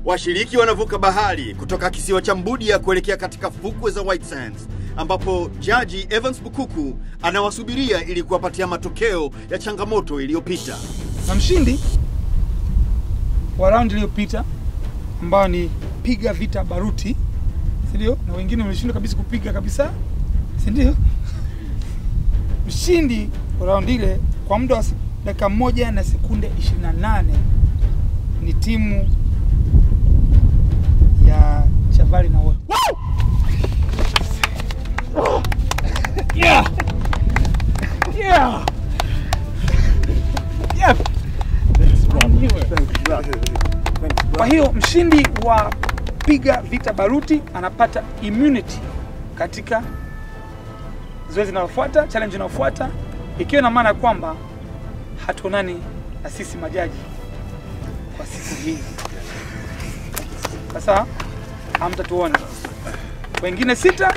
Washiriki wanavuka bahari kutoka kisiwa cha Mbudia kuelekea katika fukwe za White Sands ambapo jaji Evans Bukuku anawasubiria ili kuwapatia matokeo ya changamoto iliyopita. na mshindi wa raundi iliyopita ambayo ni piga vita baruti, si ndio? Na wengine wameshindwa kabisa kupiga kabisa, si ndio? Mshindi wa raundi ile kwa muda wa se- dakika moja na sekunde 28 ni timu ya Chavari na wote. Yeah! Yeah! Yeah! Kwa hiyo mshindi wa piga vita baruti anapata immunity katika zoezi linalofuata, challenge inayofuata, ikiwa na maana kwamba hatuonani na sisi majaji kwa siku hii. Sasa hamtatuona wengine sita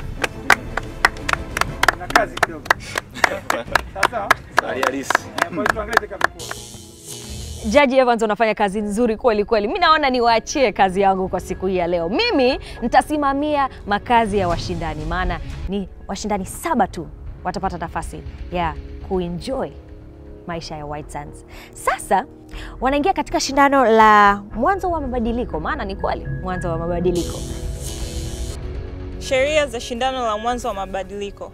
na kazi kidogo. Sasa Hali halisi. kwa hiyo tuangalie itakavyokuwa. Jaji Evans unafanya kazi nzuri kweli kweli. Mi naona niwaachie kazi yangu kwa siku hii ya leo. Mimi nitasimamia makazi ya washindani, maana ni washindani saba tu watapata nafasi ya kuenjoy maisha ya White Sands. Sasa wanaingia katika shindano la mwanzo wa mabadiliko, maana ni kweli mwanzo wa mabadiliko. Sheria za shindano la mwanzo wa mabadiliko.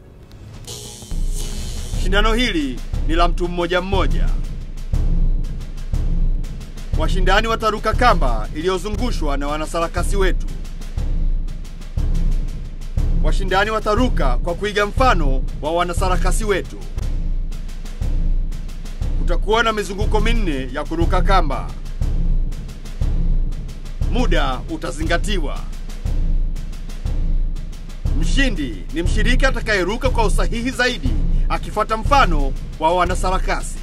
Shindano hili ni la mtu mmoja mmoja. Washindani wataruka kamba iliyozungushwa na wanasarakasi wetu. Washindani wataruka kwa kuiga mfano wa wanasarakasi wetu. Kutakuwa na mizunguko minne ya kuruka kamba. Muda utazingatiwa. Mshindi ni mshiriki atakayeruka kwa usahihi zaidi akifuata mfano wa wanasarakasi.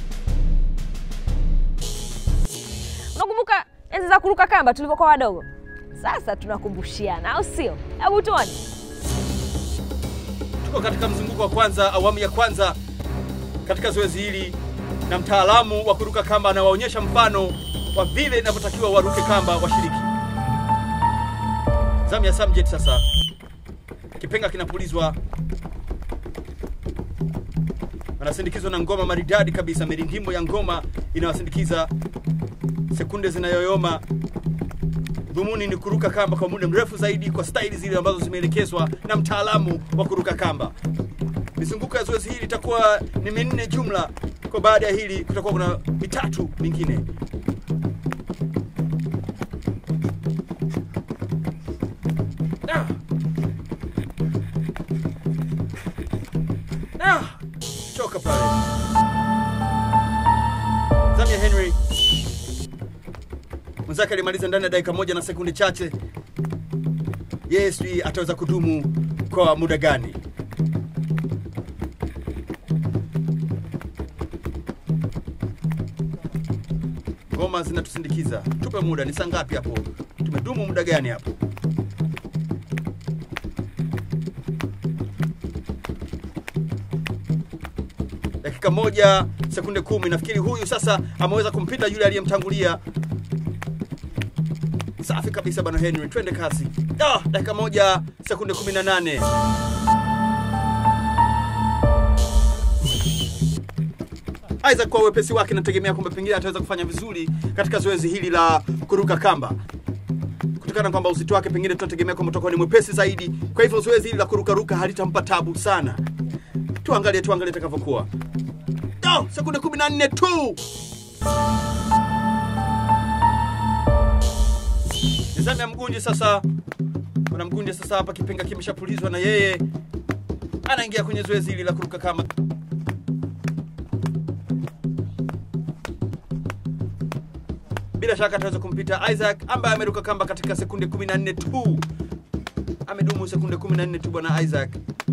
Unakumbuka enzi za kuruka kamba tulivyokuwa wadogo? Sasa tunakumbushiana, au sio? Hebu tuone. Tuko katika mzunguko wa kwanza, awamu ya kwanza katika zoezi hili, na mtaalamu wa kuruka kamba anawaonyesha mfano wa vile inavyotakiwa waruke kamba washiriki. Zamu ya Samjet sasa, kipenga kinapulizwa, anasindikizwa na ngoma maridadi kabisa. Mirindimo ya ngoma inawasindikiza, sekunde zinayoyoma. Dhumuni ni kuruka kamba kwa muda mrefu zaidi kwa staili zile ambazo zimeelekezwa na mtaalamu wa kuruka kamba. Mizunguko ya zoezi hili itakuwa ni minne jumla. Kwa baada ya hili kutakuwa kuna mitatu mingine. Ah. Ah. Choka pale. Zamia Henry mwenzake alimaliza ndani ya dakika moja na sekunde chache. Yeye sijui ataweza kudumu kwa muda gani. Ngoma zinatusindikiza, tupe muda. Ni saa ngapi hapo? Tumedumu muda gani hapo? dakika moja sekunde kumi. Nafikiri huyu sasa ameweza kumpita yule aliyemtangulia. Safi kabisa bwana Henry, twende kasi. Ah, dakika moja sekunde 18. Isaac kwa uwepesi wake nategemea kwamba pengine ataweza kufanya vizuri katika zoezi hili la kuruka kamba kutokana na kwamba uzito wake pengine tunategemea kwamba utakuwa ni mwepesi zaidi. Kwa hivyo zoezi hili la kurukaruka halitampa tabu sana. Tuangalie, tuangalie itakavyokuwa. Oh, sekunde 14 tu. Nizamu ya Mgunji sasa. Kuna Mgunji sasa hapa, kipenga kimeshapulizwa na yeye anaingia kwenye zoezi hili la kuruka kamba. Bila shaka ataweza kumpita Isaac ambaye ameruka kamba katika sekunde 14 tu. Amedumu sekunde 14 tu bwana Isaac.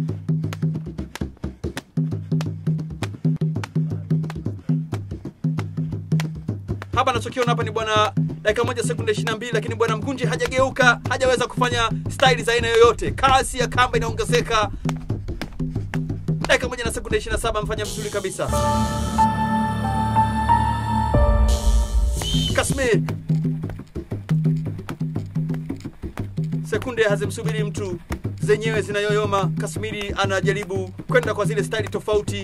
hapa anachokiona hapa ni bwana dakika moja sekunde 22 lakini bwana mkunji hajageuka hajaweza kufanya staili za aina yoyote kasi ya kamba inaongezeka dakika moja na sekunde 27 amefanya vizuri kabisa kasmir sekunde hazimsubiri mtu zenyewe zinayoyoma kasmiri anajaribu kwenda kwa zile staili tofauti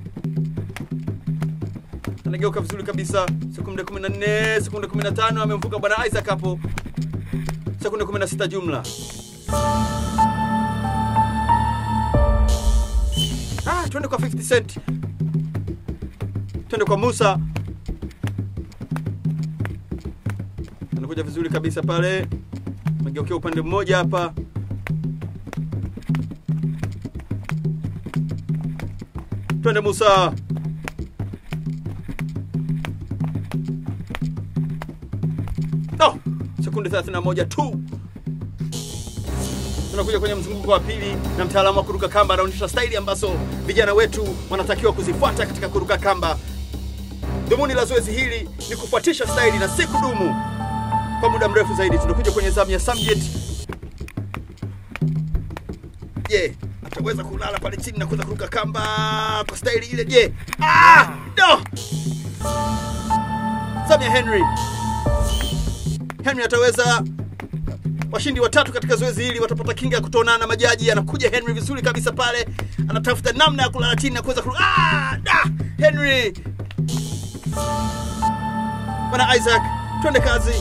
anageuka vizuri kabisa sekunde 14 sekunde 15 amemvuka bwana isaac hapo sekunde 16 jumla ah, twende kwa 50 cent twende kwa musa anakuja vizuri kabisa pale amegeukea upande mmoja hapa twende musa no sekunde 31 tu tunakuja kwenye mzunguko wa pili na mtaalamu wa kuruka kamba anaonyesha staili ambazo vijana wetu wanatakiwa kuzifuata katika kuruka kamba dhumuni la zoezi hili ni kufuatisha staili na si kudumu kwa muda mrefu zaidi tunakuja kwenye zamu ya samjet je ataweza kulala pale chini na kuweza kuruka kamba kwa staili ile je ah, no! zamu ya henry henry ataweza washindi watatu katika zoezi hili watapata kinga ya kutoonana na majaji anakuja henry vizuri kabisa pale anatafuta namna ya kulala chini na kuweza kuruka ah, da! henry bwana isaac twende kazi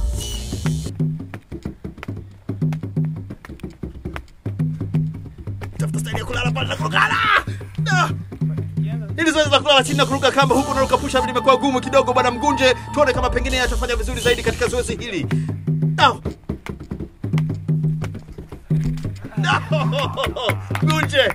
tafuta staili ya kulala pale na kuruka ah! Da! ili zoezi la kulala chini na kuruka kamba huku naruka pusha limekuwa gumu kidogo bwana mgunje tuone kama pengine atafanya vizuri zaidi katika zoezi hili no. No! mgunje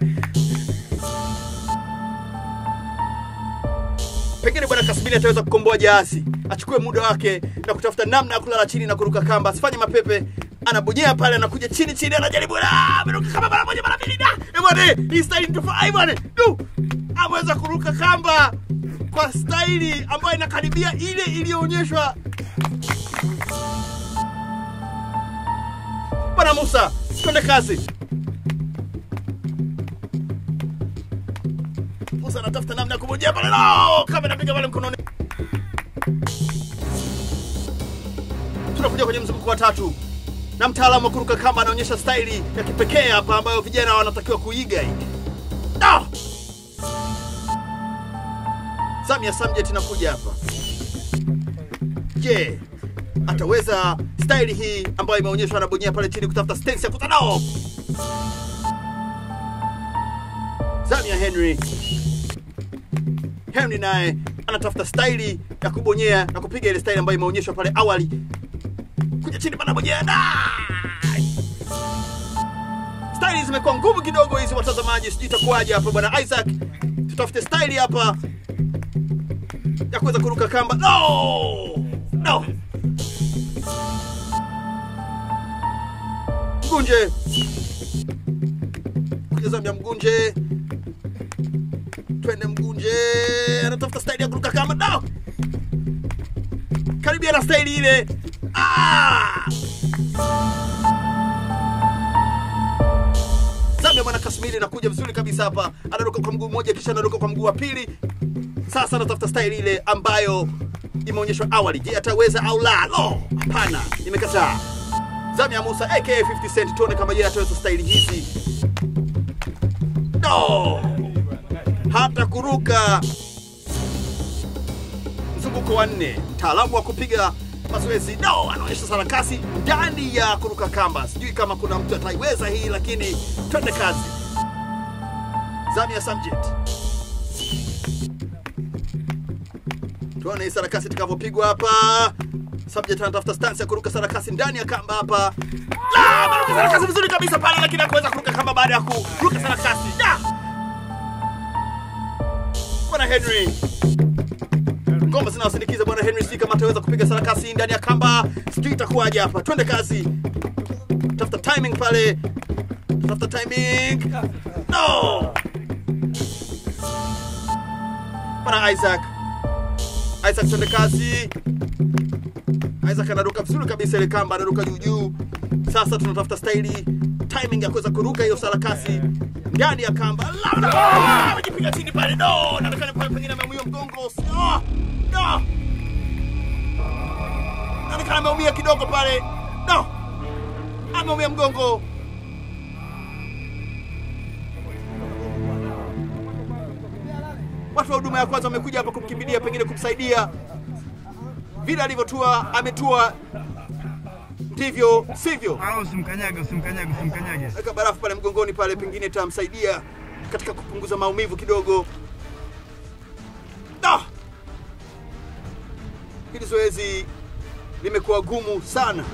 pengine bwana kasmini ataweza kukomboa jaasi achukue muda wake na kutafuta namna ya kulala chini na kuruka kamba asifanye mapepe anabonyea pale anakuja chini chini anajaribu "Ah, ameruka kamba mara moja mara mbili da Eh, bwana hii staili tofauti bwana du ameweza kuruka kamba kwa staili ambayo inakaribia ile iliyoonyeshwa bwana musa twende kazi musa anatafuta namna ya kubonyea pale no! kama inapiga pale mkononi tunakuja kwenye mzunguko wa tatu na mtaalamu wa kuruka kamba anaonyesha staili ya kipekee hapa ambayo vijana wanatakiwa kuiga hii no! Samia Samjet inakuja hapa. Je, ataweza staili hii ambayo imeonyeshwa anabonyea pale chini kutafuta stance ya kutanao? Samia Henry Henry naye anatafuta staili ya kubonyea na kupiga ile staili ambayo imeonyeshwa pale awali. Kuja chini bana bonyea. Nice! Staili zimekuwa ngumu kidogo hizi watazamaji, sijui itakuwaje hapa bwana Isaac. Tutafute staili hapa ya kuweza kuruka kamba. No! No! Mgunje. Kuja Zambia Mgunje. Twende Mgunje. Anatafuta staili ya kuruka kamba. No! Karibia na staili ile. Ah! Zambia bwana Kasmiri anakuja vizuri kabisa hapa. Anaruka kwa mguu mmoja kisha anaruka kwa mguu wa pili. Sasa anatafuta staili ile ambayo imeonyeshwa awali. Je, ataweza au la? Lo, hapana, imekataa. Zamia Musa aka 50 Cent, tuone kama yeye ataweza staili hizi. No, hata kuruka mzunguko wa nne. Mtaalamu wa kupiga mazoezi no, anaonyesha sarakasi ndani ya kuruka kamba. Sijui kama kuna mtu ataiweza hii, lakini twende kazi. Zamia Samjet. tuone hii sarakasi itakavyopigwa hapa subject anatafuta stance ya kuruka sarakasi ndani ya kamba hapa La, ameruka sarakasi vizuri kabisa pale lakini hakuweza kuruka kamba baada ya kuruka sarakasi Da! bwana henry ngoma zinawasindikiza bwana henry sijui kama ataweza kupiga sarakasi ndani ya kamba sijui itakuwaje hapa twende kazi tafuta timing pale tafuta timing no bwana isaac Isaac twende kazi. Isaac anaruka vizuri kabisa ile kamba, anaruka juu juu. Sasa tunatafuta staili timing ya kuweza kuruka hiyo sarakasi ndani ya kamba. La, la, la, Amejipiga chini pale. No, naonekana kwa pengine ameumia mgongo. No, no. Naonekana ameumia kidogo pale. No. ameumia mgongo. Watu wa huduma ya kwanza wamekuja hapa kumkimbilia, pengine kumsaidia. Vile alivyotua ametua, ndivyo sivyo. Ah, usimkanyage, usimkanyage, usimkanyage. Weka barafu pale mgongoni pale, pengine itamsaidia katika kupunguza maumivu kidogo. Ah! Hili zoezi limekuwa gumu sana.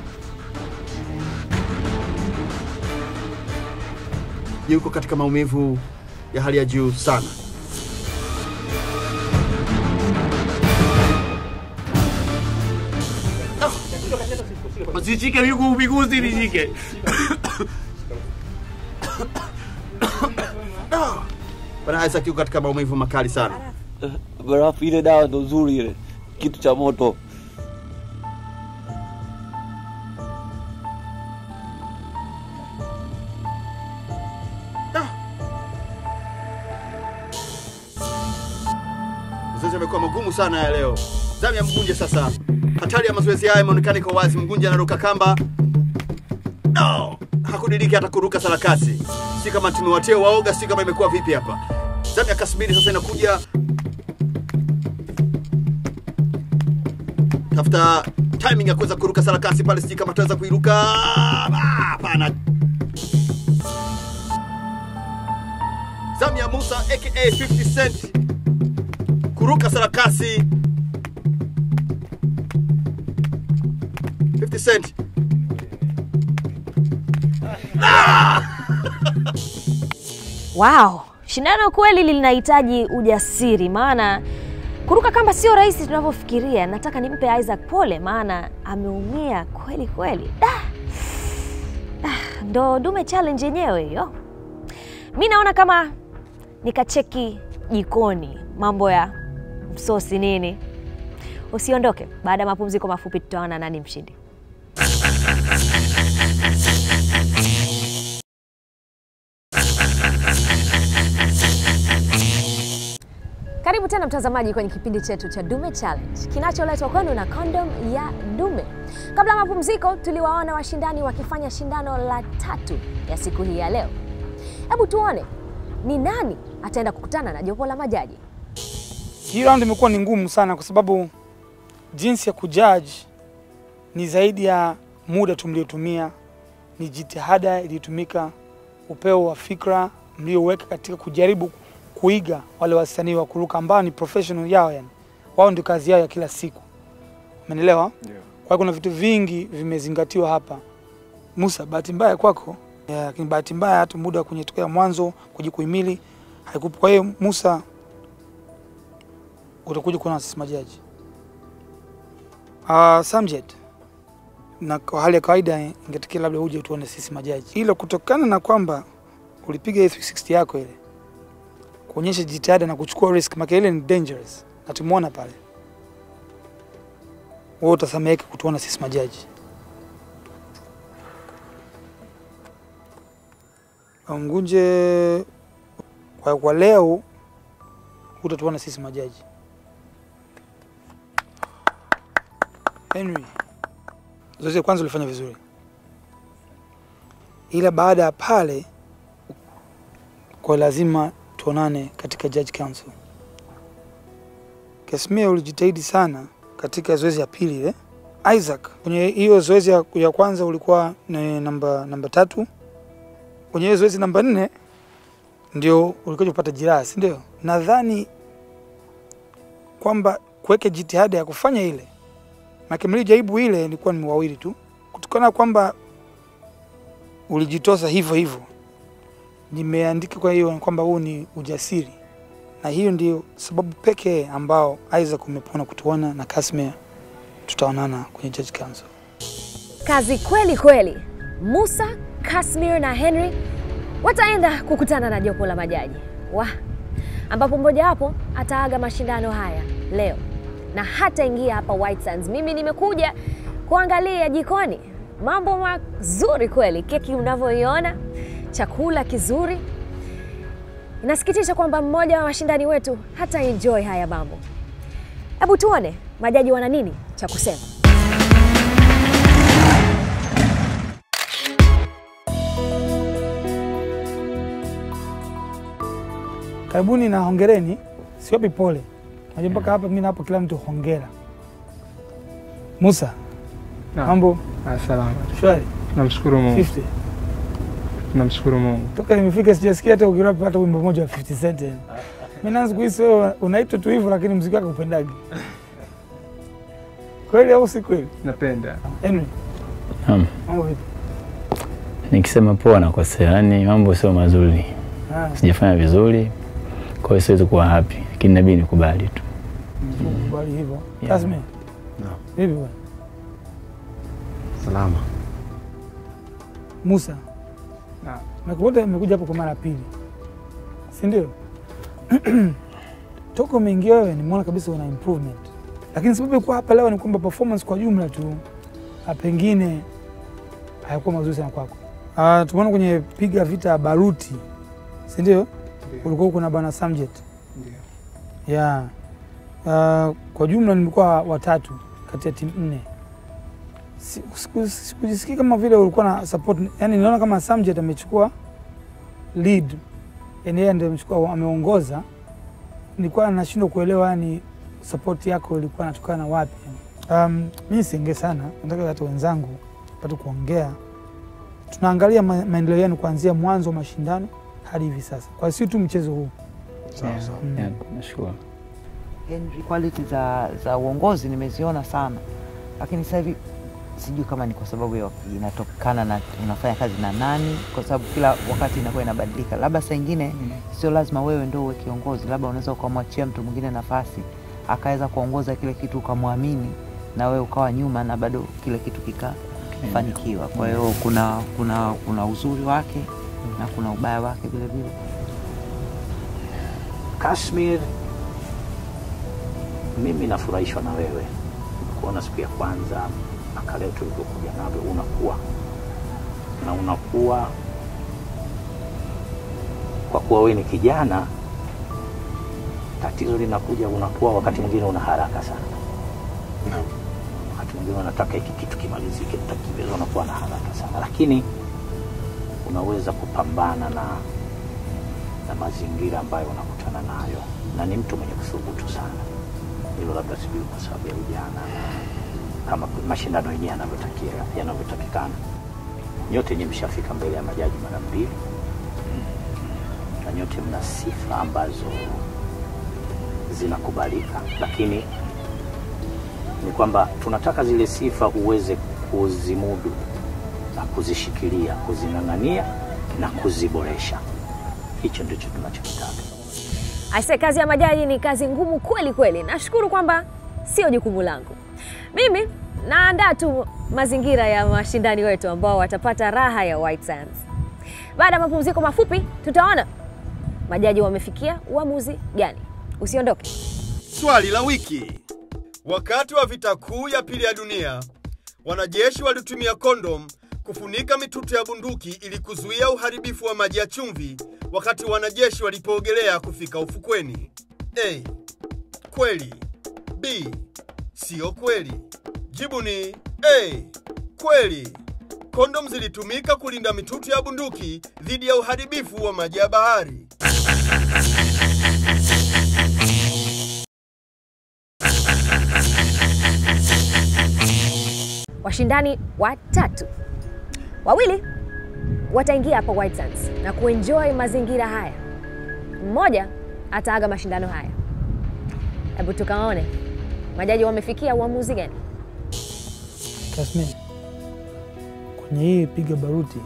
Yuko katika maumivu ya hali ya juu sana. Usishike miguu miguzi nishike. Bwana Isaac yuko katika maumivu makali sana. Barafu ile dawa ndo nzuri ile, kitu cha moto. Mazoezi yamekuwa magumu sana ya leo. Zamu ya Mgunje sasa. Hatari ya mazoezi haya imeonekana iko wazi. Mgunje anaruka kamba. No! Hakudiriki hata kuruka sarakasi. Si kama tumewatia waoga, si kama imekuwa vipi hapa. Zamu ya Kasmiri sasa inakuja. Tafuta timing ya kuweza kuruka sarakasi pale, sijui kama ataweza kuiruka. Ah, Hapana. Zamu ya Musa aka 50 Cent kuruka sarakasi 50 cent Wow, shindano kweli linahitaji ujasiri, maana kuruka kamba sio rahisi tunavyofikiria. Nataka nimpe Isaac pole, maana ameumia kweli kweli. Da. Da, ndo dume challenge yenyewe hiyo. Mi naona kama nikacheki jikoni mambo ya msosi nini. Usiondoke, baada ya mapumziko mafupi tutaona nani mshindi. Karibu tena mtazamaji kwenye kipindi chetu cha Dume Challenge kinacholetwa kwenu na Kondom ya Dume. Kabla ya mapumziko, tuliwaona washindani wakifanya shindano la tatu ya siku hii ya leo. Hebu tuone ni nani ataenda kukutana na jopo la majaji. Hii round imekuwa ni ngumu sana kwa sababu jinsi ya kujudge ni zaidi ya muda tu mliotumia, ni jitihada iliyotumika, upeo wa fikra mlioweka katika kujaribu kuiga wale wasanii wa kuruka ambao ni professional yao, yani wao ndio kazi yao ya kila siku, umenielewa? Kwa hiyo kuna vitu vingi vimezingatiwa hapa. Musa, bahati mbaya kwako, ya, lakini bahati mbaya hata muda wa kwenye tokea mwanzo kujikuhimili haikupo. Kwa hiyo Musa, utakuja kuona sisi majaji. Uh, Samjet, na kwa hali ya kawaida ingetakiwa labda uje tuone sisi majaji, ila kutokana na kwamba ulipiga hii 360 yako ile kuonyesha jitihada na kuchukua risk, maka ile ni dangerous na tumeona pale, wewe utasameheka kutuona sisi majaji. Ngunje, kwa, kwa leo utatuona sisi majaji. Henry, zoezi la kwanza ulifanya vizuri, ila baada ya pale kwa lazima tuonane katika judge council. Kasmia, ulijitahidi sana katika zoezi ya pili ile. Isaac, kwenye hiyo zoezi ya, ya kwanza ulikuwa ni namba namba tatu. Kwenye hiyo zoezi namba nne ndio ulikuja kupata jiraha, si ndio? Nadhani kwamba kuweka jitihada ya kufanya ile Maana mlijaribu ile ilikuwa ni wawili tu, kutokana kwamba ulijitosa hivyo hivyo, nimeandika kwa hiyo kwamba huu ni ujasiri, na hiyo ndio sababu pekee ambao Isaac umepona kutuona na Kasmia tutaonana kwenye Judge Council. Kazi kweli kweli. Musa, Kasmir na Henry wataenda kukutana na jopo la majaji wa ambapo mmojawapo ataaga mashindano haya leo na hataingia hapa White Sands. Mimi nimekuja kuangalia jikoni, mambo mazuri kweli, keki unavyoiona, chakula kizuri. Inasikitisha kwamba mmoja wa washindani wetu hata enjoy haya mambo. Hebu tuone majaji wana nini cha kusema. karibuni na hongereni, siwapi pole. Najua mpaka hapa mimi na hapo kila mtu hongera. Musa, Naam. mambo Ah, Salama, shwari? namshukuru Mungu, 50 namshukuru Mungu. toka nimefika sijasikia hata ukirap hata wimbo mmoja wa 50 Cent. yani. Mimi naanza kuhisi wewe unaitwa tu hivyo, lakini muziki wako upendagi kweli au si kweli? Napenda Henry, Naam. mambo vipi? Nikisema poa nakosea, yaani mambo sio mazuri, Ah, sijafanya vizuri, kwa hiyo siwezi kuwa happy, lakini inabidi nikubali tu. kubali hivyo. Yeah. Tasmi, vipi bwana? Salama. Musa, Naam. nakukuta nimekuja hapo kwa mara ya pili, si ndio? Toka umeingia wewe nimeona kabisa una improvement, lakini sababu ya kuwa hapa leo ni kwamba performance kwa jumla tu ah, pengine hayakuwa mazuri sana kwako. Uh, tumeona kwenye piga vita baruti, si ndio? Ulikuwa uko na bwana Samjet Ndio. yeah. Uh, kwa jumla nimekuwa watatu kati ya timu nne. Si- siku- Sikujisikii kama vile ulikuwa na support, yani niliona kama Samjet amechukua lead, yani yeye ndiye amechukua ameongoza. Nilikuwa nashindwa kuelewa yani support yako ilikuwa inatokana na wapi. Um, mimi siongee sana, nataka hata wenzangu pate kuongea. Tunaangalia ma maendeleo yenu kuanzia mwanzo wa mashindano hadi hivi sasa, kwa sio tu mchezo huu. Yeah, Mm. yeah, nashukuru. Henry, quality za, za uongozi nimeziona sana, lakini sasa hivi sijui kama ni kwa sababu ya inatokana na unafanya kazi na nani, kwa sababu kila wakati inakuwa inabadilika. Labda saa ingine sio lazima wewe ndio uwe kiongozi, labda unaweza ukamwachia mtu mwingine nafasi akaweza kuongoza kile kitu, ukamwamini na wewe ukawa nyuma na bado kile kitu kikafanikiwa. Kwa hiyo kuna, kuna, kuna uzuri wake na kuna ubaya wake vile vile. Kashmir, mimi nafurahishwa na wewe kuona siku ya kwanza mpaka leo tulivyokuja navyo, unakuwa na unakuwa kwa kuwa wewe ni kijana. Tatizo linakuja, unakuwa wakati mwingine una haraka sana, wakati mwingine unataka hiki kitu kimalizike, utakimbeza, unakuwa na haraka sana, lakini unaweza kupambana na na mazingira ambayo unakutana nayo, na ni mtu mwenye kuthubutu sana. Hilo labda sijui kwa sababu ya ujana na kama mashindano yenyewe yanavyotakia yanavyotakikana. Nyote nyinyi mshafika mbele ya majaji mara mbili, na nyote mna sifa ambazo zinakubalika, lakini ni kwamba tunataka zile sifa uweze kuzimudu na kuzishikilia, kuzing'ang'ania na kuziboresha. Hicho ndicho tunachokitaka. Aise, kazi ya majaji ni kazi ngumu kweli kweli. Nashukuru kwamba sio jukumu langu. Mimi naandaa tu mazingira ya washindani wetu ambao watapata raha ya White Sands. Baada ya mapumziko mafupi, tutaona majaji wamefikia uamuzi gani. Usiondoke. Swali la wiki. Wakati wa vita kuu ya pili ya dunia, wanajeshi walitumia kondom kufunika mitutu ya bunduki ili kuzuia uharibifu wa maji ya chumvi wakati wanajeshi walipoogelea kufika ufukweni. A. Kweli. B. Sio kweli. Jibu ni A. Kweli. Kondom zilitumika kulinda mitutu ya bunduki dhidi ya uharibifu wa maji ya bahari. Washindani watatu, wawili wataingia hapa White Sands na kuenjoy mazingira haya, mmoja ataaga mashindano haya. Hebu tukaone majaji wamefikia uamuzi gani. Tasmini, kwenye hii piga baruti,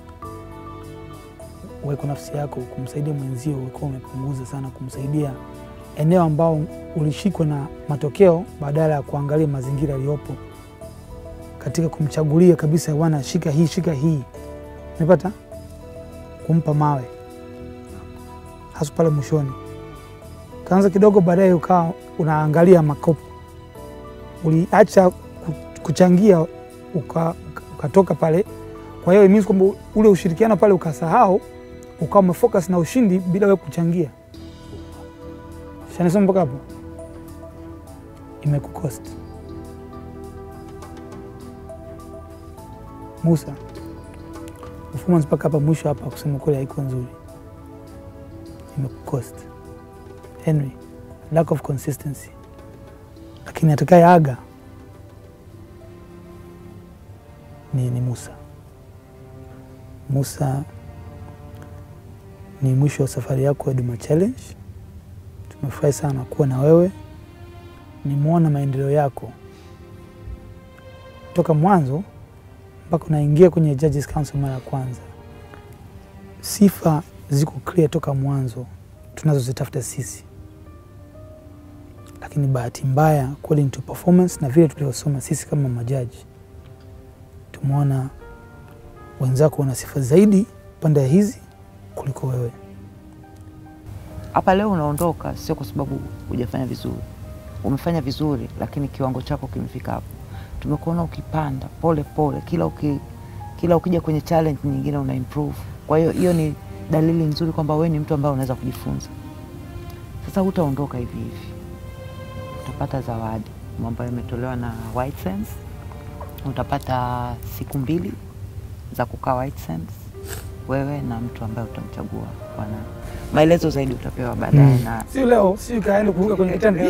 weko nafsi yako kumsaidia mwenzio, ulikuwa umepunguza sana kumsaidia eneo ambao ulishikwa na matokeo, badala ya kuangalia mazingira yaliyopo katika kumchagulia kabisa, wana shika hii, shika hii, umepata kumpa mawe hasa pale mwishoni. Kaanza kidogo, baadaye ukawa unaangalia makopo, uliacha ku- kuchangia uka- uka- ukatoka pale. Kwa hiyo it means kwamba ule ushirikiano pale ukasahau, ukawa umefocus na ushindi bila wewe kuchangia. Shanisoma mpaka hapo, imekukost Musa. Performance mpaka hapa mwisho hapa, kusema kweli haiko nzuri, imekukost. Henry, lack of consistency, lakini atakaye aga ni, ni Musa. Musa, ni mwisho wa safari yako ya Duma Challenge. Tumefurahi sana kuwa na wewe, nimeona maendeleo yako toka mwanzo mpaka unaingia kwenye Judges Council mara ya kwanza. Sifa ziko clear toka mwanzo tunazozitafuta sisi, lakini bahati mbaya according to performance na vile tulivyosoma sisi kama majaji, tumeona wenzako wana sifa zaidi pande hizi kuliko wewe. Hapa leo unaondoka sio kwa sababu hujafanya vizuri, umefanya vizuri, lakini kiwango chako kimefika hapo. Tumekuona ukipanda pole pole, kila uki, kila ukija kwenye challenge nyingine una improve. Kwa hiyo hiyo ni dalili nzuri kwamba wewe ni mtu ambaye unaweza kujifunza. Sasa hutaondoka hivi hivi, utapata zawadi ambayo imetolewa na White Sands. Utapata siku mbili za kukaa White Sands, wewe na mtu ambaye utamchagua bwana. Maelezo zaidi utapewa baadaye Mm. na Si leo, si kaenda kuruka kwenye kitanda.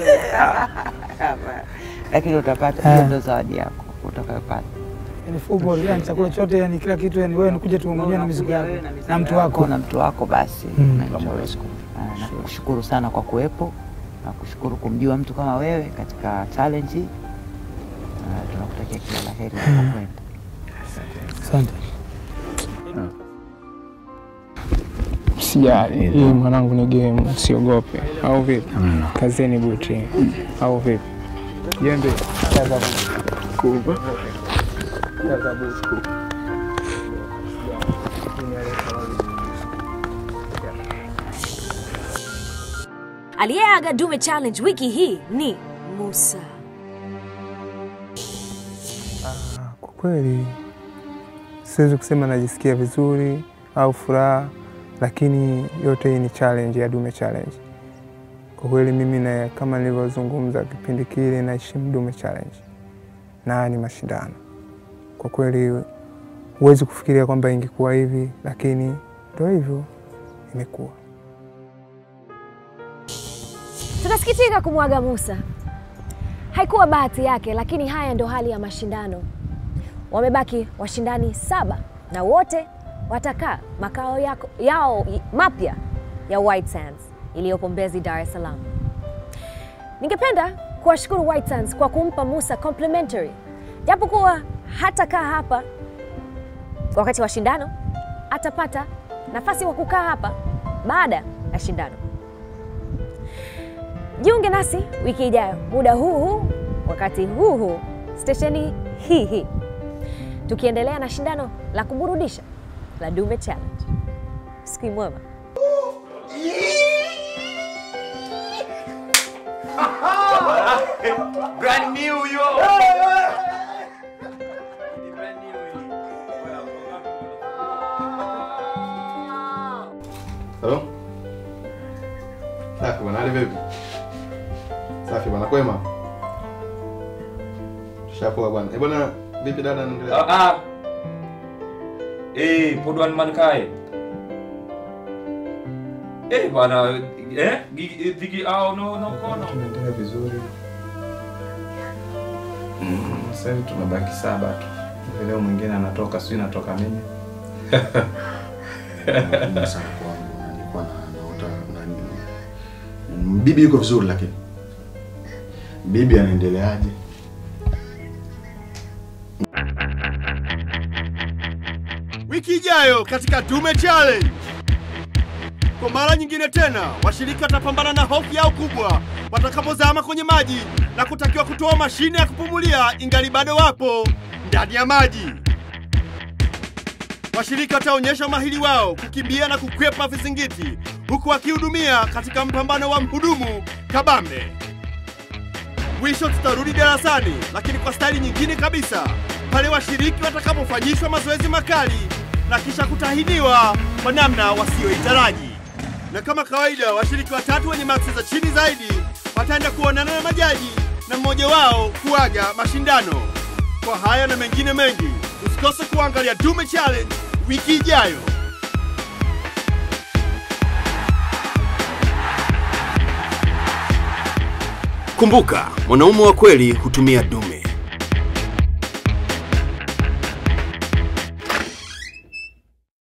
lakini utapata, hiyo ndio zawadi yako utakayopata. Yani football, yani chakula chote, yani kila kitu, yani wewe nikuja tu mwenyewe na mizigo yako na mtu wako na mtu wako basi Mm. unaenjoy. Ah, nakushukuru sana kwa kuwepo na kushukuru kumjua mtu kama wewe katika challenge hii. Ah, tunakutakia kila la heri unapokwenda. Asante. Sijali, hii mwanangu ni game, usiogope. Au vipi? Kazeni buti. Au vipi? Jembe. Kaza buti. Kubwa. Kaza buti. Aliyeaga Dume Challenge wiki hii ni Musa. Kwa kweli siwezi kusema najisikia vizuri au furaha, lakini yote hii ni challenge ya Dume Challenge. Kwa kweli mimi na kama nilivyozungumza kipindi kile, naheshimu Dume Challenge na haya ni mashindano. Kwa kweli huwezi kufikiria kwamba ingekuwa hivi, lakini ndio hivyo imekuwa. Tunasikitika kumwaga Musa. Haikuwa bahati yake, lakini haya ndio hali ya mashindano. Wamebaki washindani saba na wote watakaa makao yako, yao mapya ya White Sands iliyopo Mbezi, Dar es Salaam. Ningependa kuwashukuru White Sands kwa kumpa Musa complimentary, japokuwa hatakaa hapa wakati wa shindano, atapata nafasi wa kukaa hapa baada ya shindano. Jiunge nasi wiki ijayo muda huu huu wakati huu huu stesheni hii hii, tukiendelea na shindano la kuburudisha la Dume Challenge. Siku mwema. Brand new yo. Halo? Safi bwana, hali vipi? Safi bwana, kwema? Tushapoa bwana. Eh bwana, vipi dada anaendelea? Ah, ah. Eh, podwan man kae. Eh, bwana, eh, gigi gigi au no no kono. Tunaendelea vizuri. Mm, Sasa hivi tumebaki saba tu. Hivi Leo mwingine anatoka, sijui natoka mimi. Ngumu sana kwangu, nilikuwa na naota nani. Mm, Bibi yuko vizuri lakini. Bibi anaendeleaje? Wiki ijayo katika Dume Challenge. Kwa mara nyingine tena, washiriki watapambana na hofu yao kubwa watakapozama kwenye maji na kutakiwa kutoa mashine ya kupumulia ingali bado wapo ndani ya maji. Washiriki wataonyesha umahiri wao kukimbia na kukwepa vizingiti huku wakihudumia katika mpambano wa mhudumu kabambe. Mwisho tutarudi darasani, lakini kwa staili nyingine kabisa, pale washiriki watakapofanyishwa mazoezi makali na kisha kutahiniwa kwa namna wasiyoitaraji. Na kama kawaida, washiriki watatu wenye maksi za chini zaidi wataenda kuonana na majaji na mmoja wao kuaga mashindano. Kwa haya na mengine mengi, usikose kuangalia Dume Challenge wiki ijayo. Kumbuka, mwanaume wa kweli hutumia dume.